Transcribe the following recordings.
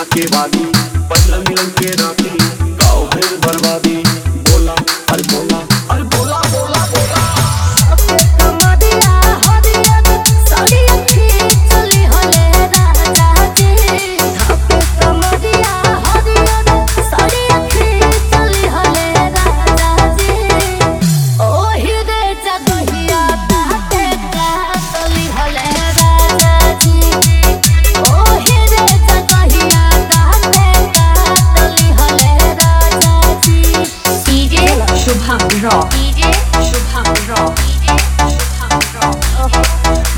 के वादी पंद्रह मिलन के राती गाँव फिर बर्बादी बोला अरे बोला अरे बोला बोला बोला कमरिया हरियर साड़िया खींचली हले राजा जी धके कमरिया हरियर साड़िया खींचली हले राजा जी ओहि रे जगहिया ताते कातली हले राजा जी ओहि रे जगहिया ताते कातली हले राजा जी DJ Shubham Rock. DJ Shubham Rock. Shubham Rock.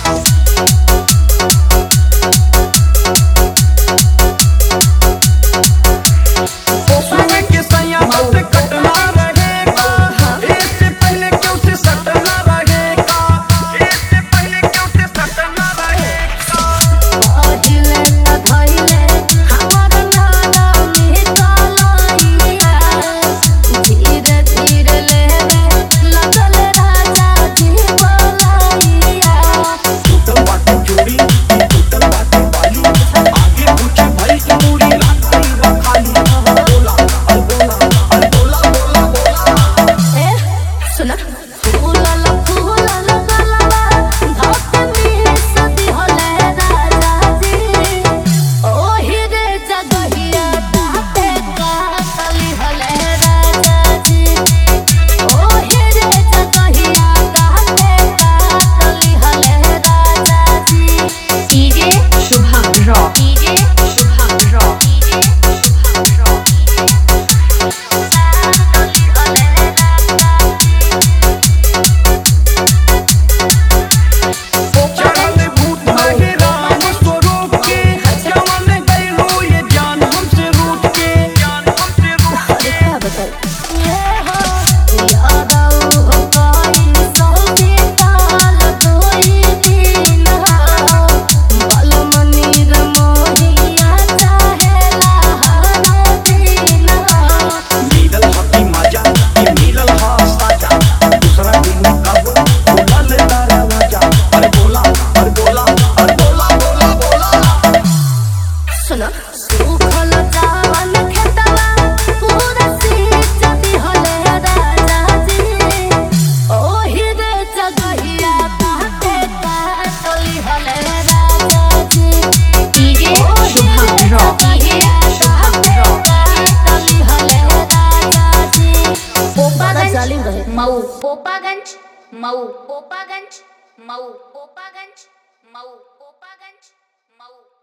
सुबह के सैया से कटना रहेगा इससे पहले क्यों से सटना रहेगा इससे पहले क्यों से सटना रहेगा पहिले त धइले हमर नाना मिटलइया धीरे धीरे लेवे लगल राजा जी बोलइया टूटल बाटे चूड़ी टूटल बाटे बाली आगे कुछ भई की मूड़ी लागल बा खाली बोला अरे बोला अरे बोला बोला बोला ए सुना फूलल फूलल गलबा धक में सदी हले राजा जी ओहि रे जगहिया ताते कातली हले राजा जी ओहि रे जगहिया ताते कातली हले राजा जी DJ Shubham Rock. DJ Shubham Rock. DJ Shubham Rock. चढ़ल भूत नहीं राम स्वरूप के जवन गइलो ये जान हमसे रूठ के जान हमसे रूठ के मिलल हकी मजा ये मिलल हा साजा दूसरा दिन कब बोला ले तारा वाजा अरे बोला अरे बोला अरे बोला बोला बोला सुखल चावल खेतवा पूरा सींचती हले राजा जी ओहि रे जगहिया ताते कातली हले राजा जी DJ Shubham Rock. Shubham Rock. कातली हले राजा जी पोपागंज मऊ पोपागंज मऊ पोपागंज मऊ पोपागंज मऊ पोपागंज मऊ